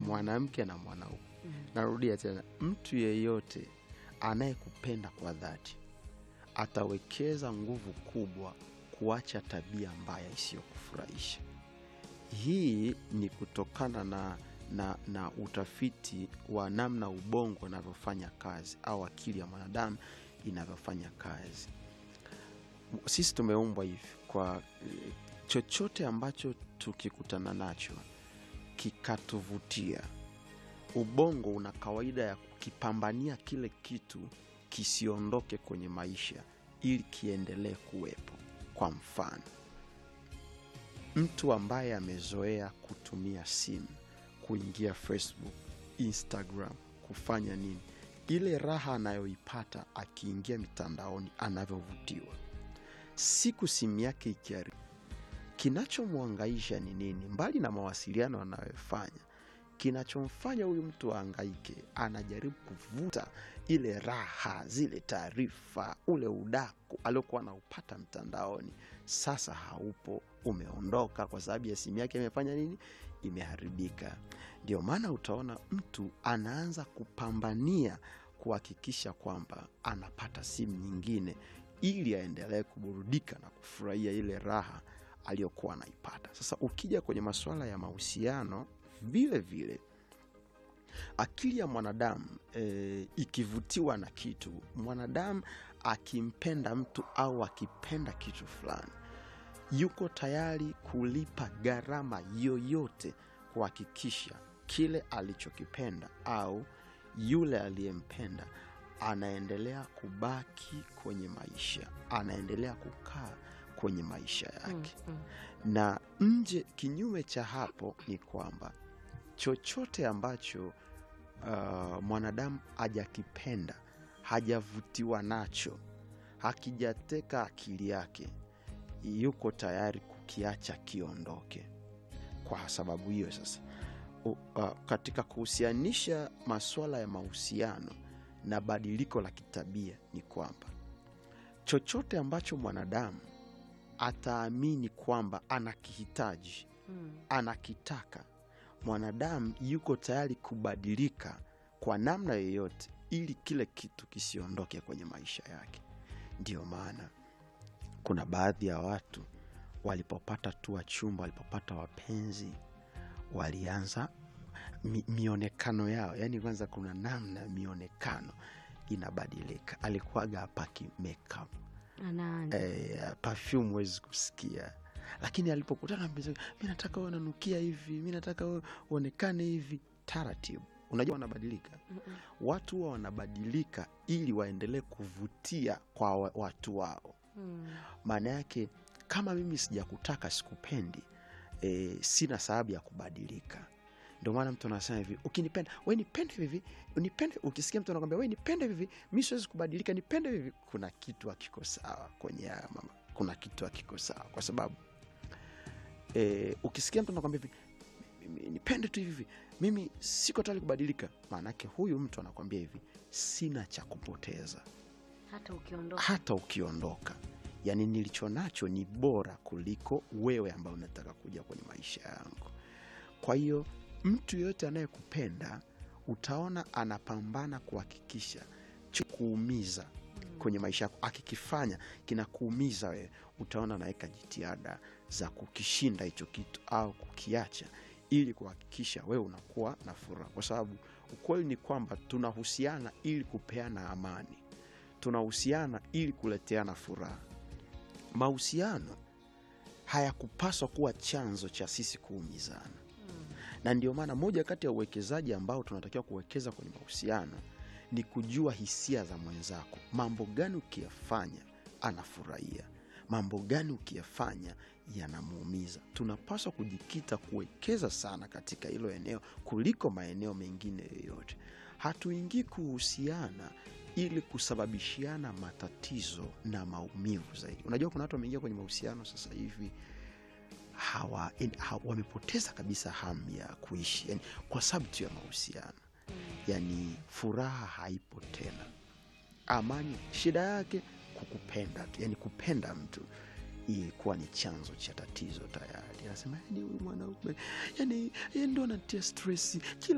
mwanamke na mwanaume. Narudia tena, mtu yeyote anayekupenda kwa dhati atawekeza nguvu kubwa kuacha tabia mbaya isiyokufurahisha. Hii ni kutokana na, na, na utafiti wa namna ubongo unavyofanya kazi au akili ya mwanadamu inavyofanya kazi. Sisi tumeumbwa hivi kwa eh, chochote ambacho tukikutana nacho kikatuvutia, ubongo una kawaida ya kukipambania kile kitu kisiondoke kwenye maisha ili kiendelee kuwepo. Kwa mfano, mtu ambaye amezoea kutumia simu, kuingia Facebook, Instagram, kufanya nini, ile raha anayoipata akiingia mitandaoni, anavyovutiwa, siku simu yake ikiari, kinachomwangaisha ni nini? Mbali na mawasiliano anayofanya, kinachomfanya huyu mtu aangaike, anajaribu kuvuta ile raha, zile taarifa, ule udaku aliokuwa anaupata mtandaoni, sasa haupo, umeondoka kwa sababu ya simu yake imefanya nini? Imeharibika. Ndio maana utaona mtu anaanza kupambania kuhakikisha kwamba anapata simu nyingine ili aendelee kuburudika na kufurahia ile raha aliyokuwa anaipata. Sasa ukija kwenye masuala ya mahusiano, vile vile akili ya mwanadamu e, ikivutiwa na kitu, mwanadamu akimpenda mtu au akipenda kitu fulani, yuko tayari kulipa gharama yoyote kuhakikisha kile alichokipenda au yule aliyempenda anaendelea kubaki kwenye maisha, anaendelea kukaa kwenye maisha yake na nje. Kinyume cha hapo ni kwamba chochote ambacho uh, mwanadamu hajakipenda, hajavutiwa nacho, hakijateka akili yake, yuko tayari kukiacha kiondoke. Kwa sababu hiyo sasa, u, uh, katika kuhusianisha masuala ya mahusiano na badiliko la kitabia ni kwamba chochote ambacho mwanadamu ataamini kwamba anakihitaji anakitaka, mwanadamu yuko tayari kubadilika kwa namna yoyote ili kile kitu kisiondoke kwenye maisha yake. Ndiyo maana kuna baadhi ya watu walipopata tu wachumba, walipopata wapenzi, walianza mi, mionekano yao, yaani kwanza kuna namna mionekano inabadilika. Alikuwaga apaki makeup Anaanza. eh, perfume huwezi kusikia, lakini alipokutana na mpenzi wake, mi nataka uwe unanukia hivi, mi nataka uwe uonekane hivi, taratibu. Unajua wanabadilika Mm-mm. watu huwa wanabadilika ili waendelee kuvutia kwa wa- watu wao. Mm. Maana yake kama mimi sijakutaka, sikupendi, e, sina sababu ya kubadilika. Ndio maana mtu anasema hivi, ukinipenda we nipende hivi, nipende. Ukisikia mtu anakwambia we nipende hivi, mi siwezi kubadilika, nipende hivi, kuna kitu hakiko sawa kwenye haya mama, kuna kitu hakiko sawa kwa sababu e, ukisikia mtu anakwambia hivi "Mimi- nipende tu hivi, mimi siko tayari kubadilika, maanake huyu mtu anakwambia hivi, sina cha kupoteza Hata ukiondoka. hata ukiondoka, yaani nilicho nacho ni bora kuliko wewe ambao unataka kuja kwenye maisha yangu. Kwa hiyo mtu yeyote anayekupenda utaona anapambana kuhakikisha cho kuumiza kwenye maisha yako, akikifanya kinakuumiza wewe, utaona anaweka jitihada za kukishinda hicho kitu au kukiacha ili kuhakikisha wewe unakuwa na furaha, kwa sababu ukweli ni kwamba tunahusiana ili kupeana amani tunahusiana ili kuleteana furaha. Mahusiano hayakupaswa kuwa chanzo cha sisi kuumizana, na ndio maana moja kati ya uwekezaji ambao tunatakiwa kuwekeza kwenye mahusiano ni kujua hisia za mwenzako. Mambo gani ukiyafanya anafurahia, mambo gani ukiyafanya yanamuumiza. Tunapaswa kujikita kuwekeza sana katika hilo eneo kuliko maeneo mengine yoyote. Hatuingii kuhusiana ili kusababishiana matatizo na maumivu zaidi. Unajua, kuna watu wameingia kwenye mahusiano sasa hivi hawa, en- ha- wamepoteza kabisa hamu ya kuishi yani, kwa sababu tu ya mahusiano yani, furaha haipo tena, amani shida yake kukupenda tu, yani kupenda mtu ilikuwa ni chanzo cha tatizo tayari. Anasema yani, huyu mwanaume yani, yeye ndo anatia stresi kila